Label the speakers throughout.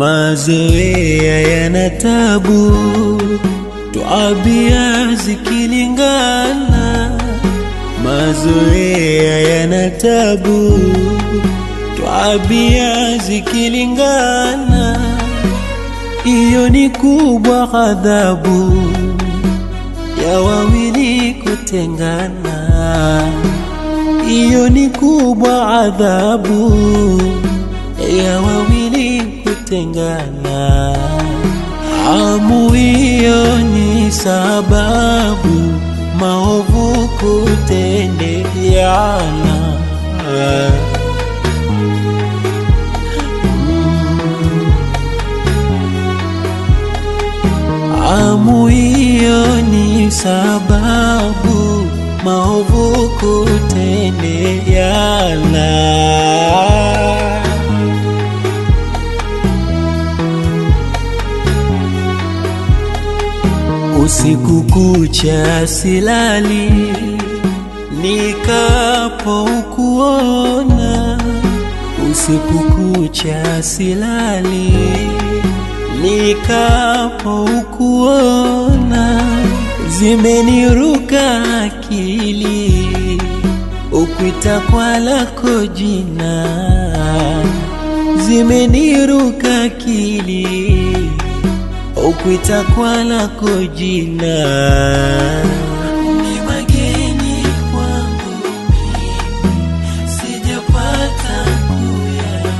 Speaker 1: Mazoea yana tabu, twabia zikilingana. Mazoea yana tabu, twabia zikilingana. Iyo ni kubwa ghadhabu ya wawili kutengana. Iyo ni kubwa adhabu ya wawili kutengana. Amu hiyo ni sababu maovu kutendeana. Amu hiyo ni sababu maovu kutendeana. Usiku kucha silali, nikapo ukuona. Usiku kucha silali, nikapo ukuona. Zimeniruka akili, ukuita kwa lako jina. Zimeniruka akili ukuita kwa lako jina. Ni mageni kwangu mimi, sijapata kuyaona.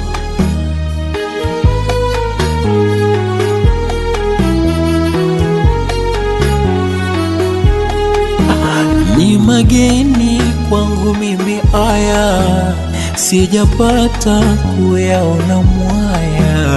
Speaker 1: Ni mageni kwangu mimi aya, sijapata kuyaona mwaya.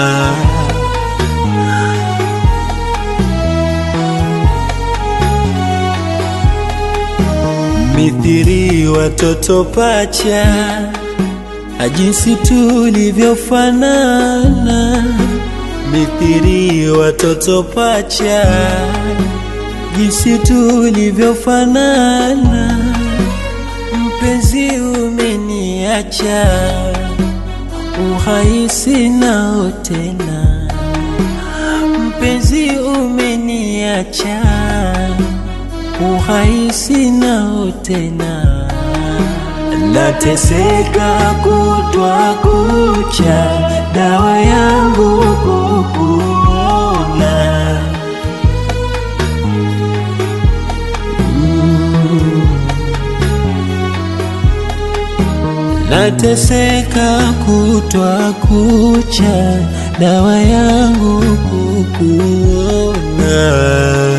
Speaker 1: mithiri watoto pacha, ajinsi tulivyofanana. Mithiri watoto pacha, jinsi tulivyofanana. Mpenzi umeniacha, uhai sinao tena. Mpenzi umeniacha uhai sinao tena, nateseka kutwa kucha, dawa yangu kukuona. Mm. Nateseka kutwa kucha, dawa yangu kukuona.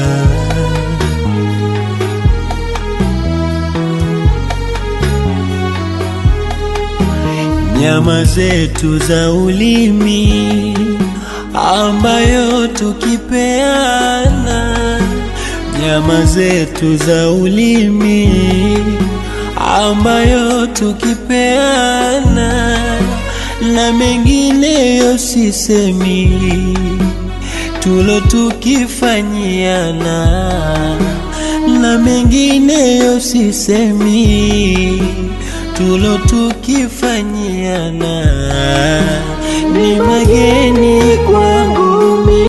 Speaker 1: nyama zetu za ulimi ambayo tukipeana, nyama zetu za ulimi ambayo tukipeana, na mengineyo sisemi, tulo tukifanyiana, na mengineyo sisemi tulo tukifanyiana ni mageni kwangu